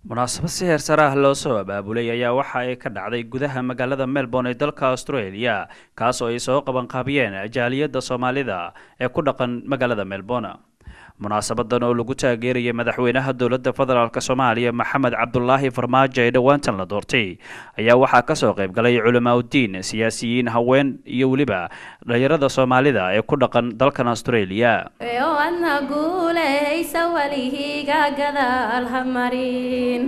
munaasabad si heer sare ah loo soo abaabulay ayaa waxa ay ka dhacday gudaha magaalada melbourne ee dalka australia kaas oo ay soo qabanqaabiyeen jaaliyadda soomaalida ee ku dhaqan magaalada melbourne munaasabadan oo lagu taageerayay madaxweynaha dowladda federaalk soomaaliya maxamed cabdulaahi farmaajo ee dhowaantan la doortay ayaa waxaa kasoo qayb galay culamaa uddiin siyaasiyiin haween iyo weliba dhalinyarada soomaalida ee ku dhaqan dalkan australia adna guulaysa welihiiga gadaal ha marin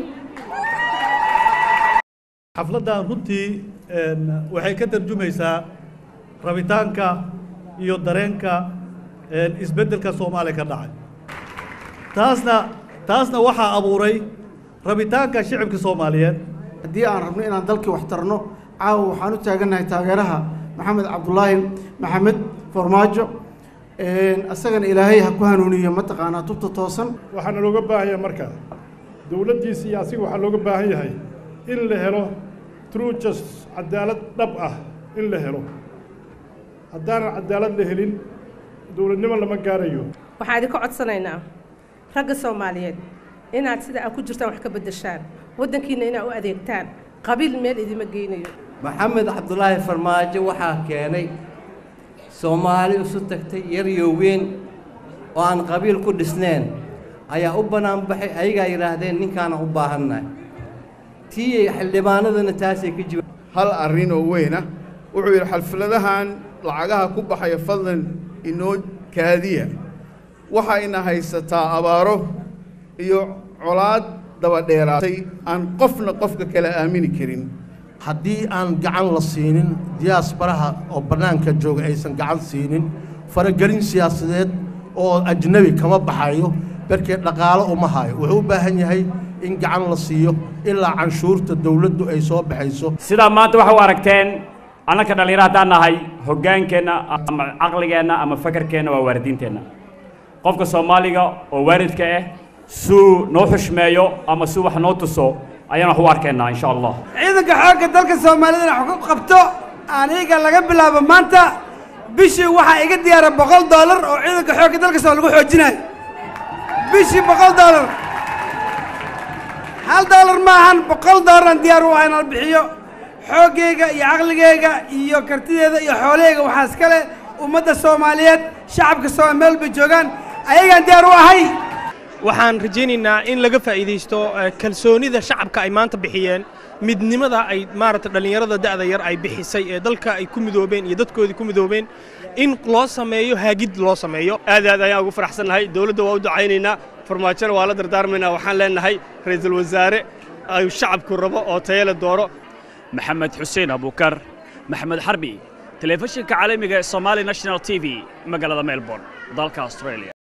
xafladdan runtii waxay ka tarjumaysaa rabitaanka iyo dareenka isbeddelka soomaaliya ka dhacay taasna taasna waxaa abuuray rabitaanka shicibka soomaaliyeed haddii aan rabno inaan dalkii wax tarno caawa waxaan u taagannahay taageeraha maxamed cabdulaahi maxamed farmaajo isagana ilaahay ha ku hanuuniyo mataqaanaa tubta toosan waxaana looga baahan yahay marka dowladdiisa iyo asiga waxaa looga baahan yahay in la helo true just cadaalad dhab ah in la helo haddaanan cadaalad la helin dowladnimo lama gaarayo waxaan idinka codsanaynaa ragga soomaaliyeed inaad sida aad ku jirtaan wax ka beddeshaan waddankiinna inaad u adeegtaan qabiil meel idima geynayo maxamed cabdulaahi farmaajo waxaa keenay soomaali isu tagtay yar iyo weyn oo aan qabiil ku dhisneen ayaa u bannaan baxay ayagaa yidhaahdeen ninkaana u baahannahay tiiyay xildhibaanaduna taasay ka jiba hal arrin oo weyna wuxuu yidhi xalfiladahan lacagaha ku baxaya fadlan inoo kaadiya waxayna haysataa abaaro iyo colaad dabadheeraatay aan qofna qofka kale aamini karin haddii aan gacan la siinin diyaasbaraha oo bannaanka jooga aysan gacan siinin faragelin siyaasadeed oo ajnebi kama baxayo darkee dhaqaalo uma hayo wuxuu u baahan yahay in gacan la siiyo ilaa canshuurta dawladdu ay soo baxayso sidaa maanta waxa u aragteen annaka dhallinyaro haddaan nahay hoggaankeenna ama caqligeenna ama fakarkeenna waa waaridiinteenna qofka soomaaliga oo waaridka ah suu noo xushmeeyo ama suu wax noo tuso ayaan wax u arkaynaa insha allah ciidanka xoogga dalka soomaalidana wax ku qabto aniga laga bilaabo maanta bishii waxaa iga diyaara boqol doolar oo ciidanka xoogga dalka soo lagu xoojinayo bishii boqol doolar hal doolar maahan boqol doolaraan diyaar u ah inaan bixiyo xooggayga iyo caqligayga iyo kartideeda iyo xoolahayga waxaa iska leh ummadda soomaaliyeed shacabka soo meel bay joogaan ayagaan diyaar u ahay waxaan rajaynaynaa in laga faa'iidaysto kalsoonida shacabka ay maanta bixiyeen midnimada ay maaragta dhallinyarada da'da yar ay bixisay ee dalka ay ku midoobeen iyo dadkoodii ku midoobeen in loo sameeyo haagid loo sameeyo aad aad ayaan ugu faraxsannahay dowladda waa u ducaynaynaa farmaajona waa la dardaarmaynaa waxaan leenahay ra'iisul wasaare ay shacabku rabo oo tayale dooro maxamed xuseen abukar maxamed xarbi telefishinka caalamiga ee somaali national t v magaalada melbourne dalka australia